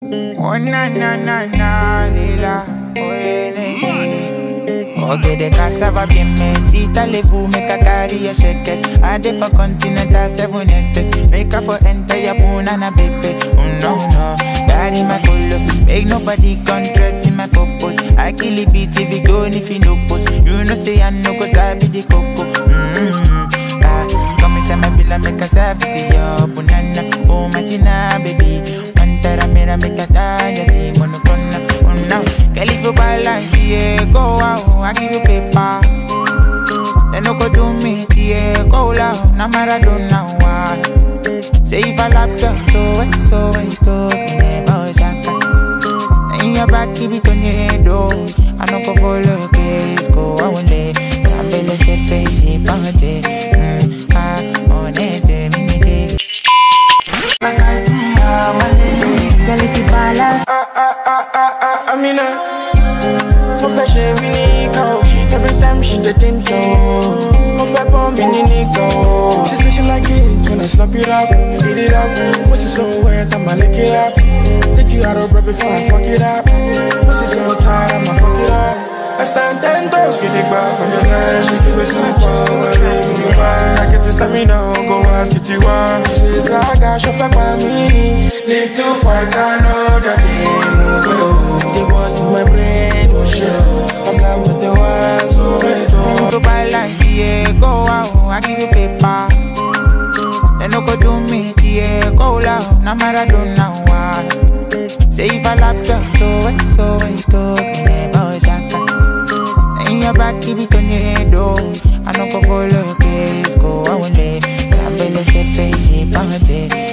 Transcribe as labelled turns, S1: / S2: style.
S1: Oh na na na na lila oh ele Okay the cassava bien me si t'allez-vous make a carry your shekes I dey for continental seven estates Make her for enter your punana baby Oh no no Daddy my colors Make nobody contract in my purpose I kill it beat if it go if you no post You know say I know cause I be the coco mm-hmm. ah, Come inside my villa make a service yo Punana Oh matina baby Pantara mera make a tanya Ti monokona Oh no Girl if you balance yeah Go out I give you paper They no go do me yeah Go loud Na Maradona why Say if I lap you so wait so wait to Never shaka in your back, keep it on your head, oh. I no go follow your case, go away. Sambele se face, pante. Mm, ah, on it, minute.
S2: As I see her, my lady,
S3: Girl, if you balance,
S2: ah ah ah ah ah, Amina. Mo fẹ́ ṣe mí ní ìka o, every time she dey think o. Mo fẹ́ gbọ́ mi ní nìkan o. She say she like it when I slap it up, beat it up. Pussy so wet, I'ma lick it up. Take you out of breath before I fuck it up. Pussy so tight, I'ma fuck it up. I stand ten toes, get it back from your line. She keep it super, my baby, you mine. I get to stamina, go ask it you why. She says I got your fuck my mini. Live to fight, I know that they move go. They was in my brain, oh shit. Cause I'm with the ones who made
S1: If you balance, yeah, go out, I give you paper. They no go do me, yeah, go loud. Na Maradona why? Say if I lap you, so wait, so wait, to never shaka. In your back, keep it on your head, oh. I no go follow your case, go away. Sambele se face, pante.